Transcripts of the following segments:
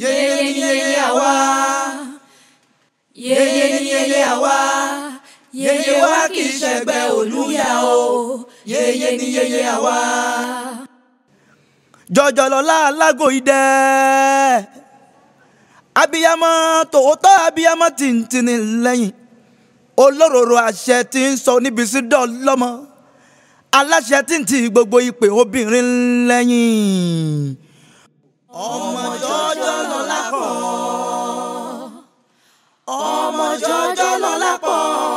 yeye ni yeye àwa yeye ni yeye àwa yeye wa kì í ṣẹgbẹ́ olúyà o yeye ni yeye àwa. jọjọlọlá alágò idẹ abiyamọ tòótọ́ abiyamọ tìǹtìǹ lẹ́yìn olóróró àṣẹ tí ń sọ níbi sí dọ́ọ̀lọ́mọ aláṣẹ tí ń ti gbogbo ìpè obìnrin lẹ́yìn. ọmọ jọjọ lọlá pọ̀ ọmọ jọjọ lọlá pọ̀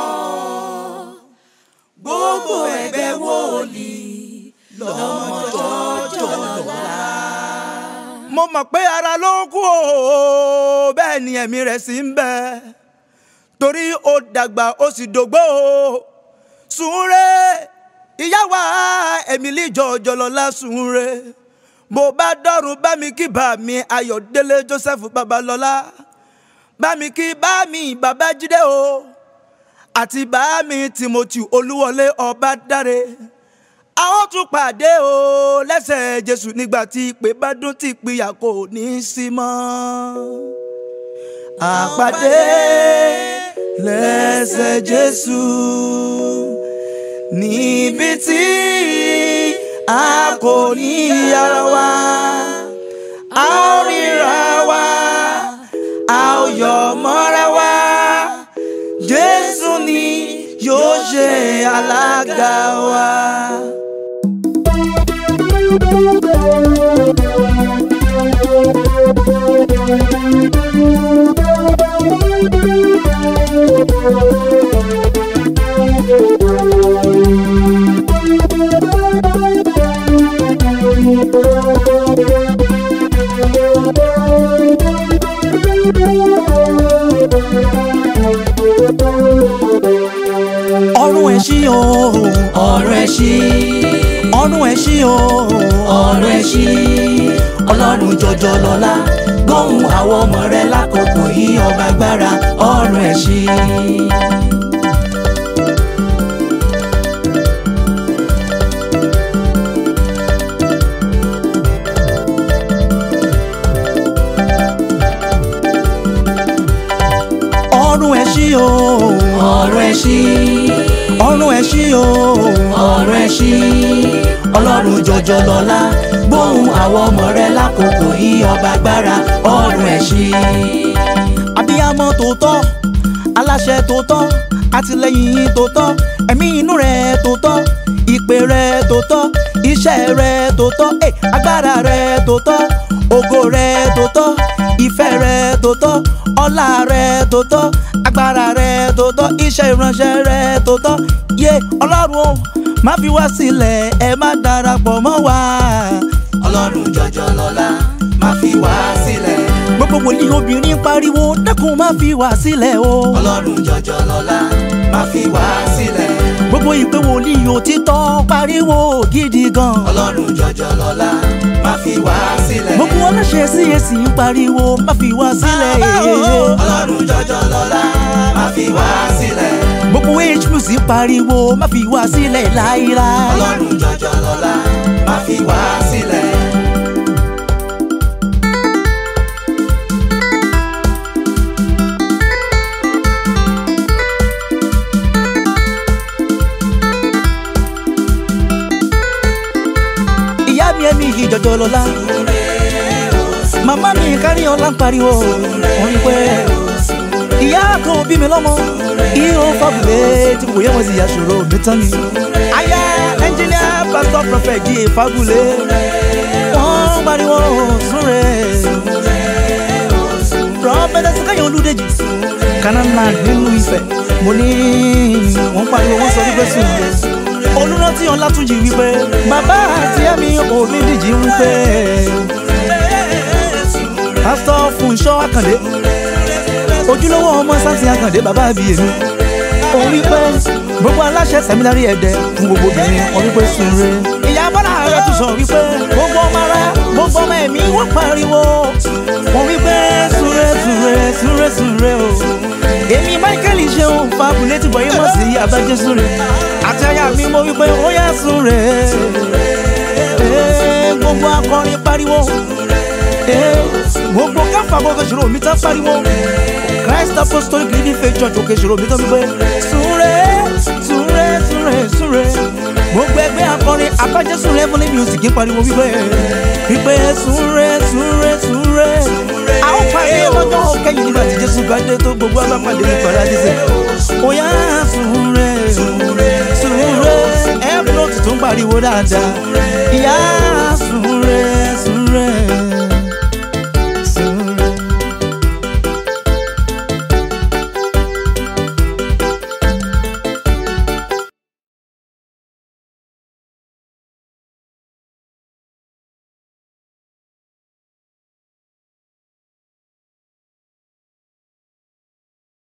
gbogbo ẹgbẹ́ wòlíì lọ́mọ jọjọ lọlá. mo mọ̀ pé ara ló kù o bẹ́ẹ̀ ni ẹ̀mí rẹ̀ sì ń bẹ torí ó dàgbà ó sì dògbò o Súnre ìyá wa Emily jọjọ lọlá Súnre mo bá dọ́rùn bá mi kí bá mi Ayọ̀délé Joseph Babalọ́lá bá mi kí bá mi Babájídé o àti bá mi Timothy Olúwọlé Ọbádáre a ó tún pàdé o lẹ́sẹ̀ Jésù nígbà tí ìpè bá dún tí ìpìyà kò ní í sí mọ́. àpàdé lẹ́sẹ̀ Jésù níbi tí a kò ní yára wa a ó ríra wa a ó yọ̀ mọ́ra wa Jésù ni yóò ṣe alága wa. ọrùn ẹ̀ ṣí o ọ̀rọ̀ ẹ̀ ṣí ọrùn ẹ̀ ṣí o ọ̀rọ̀ ẹ̀ ṣí ọlọ́run jọjọ lọ́lá gbóhùn àwọn ọmọ rẹ lákòókò yìí ọba agbára ọ̀rọ̀ ẹ̀ ṣí. ọrùn ẹ̀ ṣí o ọ̀rọ̀ ẹ̀ ṣí ọrùn ẹ̀ ṣí o ọ̀rọ̀ ẹ̀ ṣí ọlọ́run jọjọ lọ́lá gbóhùn àwọn ọmọ rẹ lákòókò yìí ọba agbára ọ̀rọ̀ ẹ̀ ṣí. abiyamọ tòótọ́ aláṣẹ tòótọ́ àtìlẹ́yìn tòótọ́ ẹ̀mí inú rẹ̀ tòótọ́ ìpè rẹ̀ tòótọ́ iṣẹ́ rẹ̀ tòótọ́ eh, agbára rẹ̀ tòótọ́ ògo rẹ̀ tòótọ́ ìfẹ́ rẹ̀ tòótọ́ ọlá rẹ̀ tòótọ́ agbára rẹ̀ tòótọ́ iṣẹ́ ìránṣẹ́ rẹ̀ tòótọ́ yé ọlọ́run o má fi wá sílẹ̀ ẹ má darapọ̀ mọ́ wa. ọlọ́run jọjọ lọ́lá má fi wá sílẹ̀. gbogbo wòlíì obìnrin pariwo dákun má fi wá sílẹ̀ o. ọlọ́run jọjọ lọ́lá má fi wá sílẹ̀. gbogbo ìpè wòlíì òtítọ́ pariwo gidi gan. ọlọ́run jọjọ lọ́lá má fi wá sílẹ̀. gbogbo aláṣẹ CAC ń pariwo má fi wá sílẹ̀. ọlọ́run jọjọ lọ́lá má fi wá sílẹ̀. gbogbo HMC pariwo má fi wá sílẹ̀ láíláí. ọlọ́run jọjọ lọ́lá má fi wá sílẹ̀. ìyá mi ẹ̀mí yìí jọjọ lọ́la. màmá mi kárí ọlá ń pariwo wọ́n ní pé ìyá kan ò bí mi lọ́mọ ihò fagulé tí kò yẹ wọ́n sì yà ṣòro mi tán ni. aya ẹnjìníà pásítọ̀ prọfẹ̀t jí fagulé wọ́n pariwo Súnre. prọfẹ̀tẹ̀ sẹ́kẹ̀yìn olúdèjì kanana nínú Ifẹ̀ mo ní wọ́n pariwo wọ́n sọ wípé Súnre olùrántí ọlátúnjì wípé bàbá àti ẹ̀mí òbí díjì wípé pásítọ̀ Fúnṣọ́ Àkàndé ojúlówó ọmọ sáǹsì Àkàndé bàbá àbí èmi òun wípé gbogbo aláṣẹ sẹmínárì ẹ̀dẹ̀ fún gbogbo obìnrin wọn wípé Súnre ìyá bọ́lá rẹ̀ tún sọ wípé gbogbo ọmọ ara gbogbo ọmọ ẹ̀mí wọ́n pariwo wọn wípé Súnre Súnre Súnre Súnre o èmi Michael ṣeun fagulé ti bọ̀yé mọ̀ sí abájẹ́ Súnre àti aya mi mo wípé ó yá Súnre Ee, gbogbo akọrin pariwo Ee, gbogbo káfà àkókò ìṣòro mi tán pariwo christ apostolic living faith church òkè ìṣòro mi tán wípé súnre súnre súnre súnre gbogbo ẹgbẹ́ akọrin abájẹ́sùn heavenly music ń pariwo wípé wípé súnre súnre súnre a ó parí lọ́jọ́ kẹ́yìn nígbà tí jésù bá dé tó gbogbo abápàdé ní paradíṣe òyà súnre súnre ẹ̀ fúlọ́ọ̀tì tó ń pariwo dáadáa ìyá súnre súnre.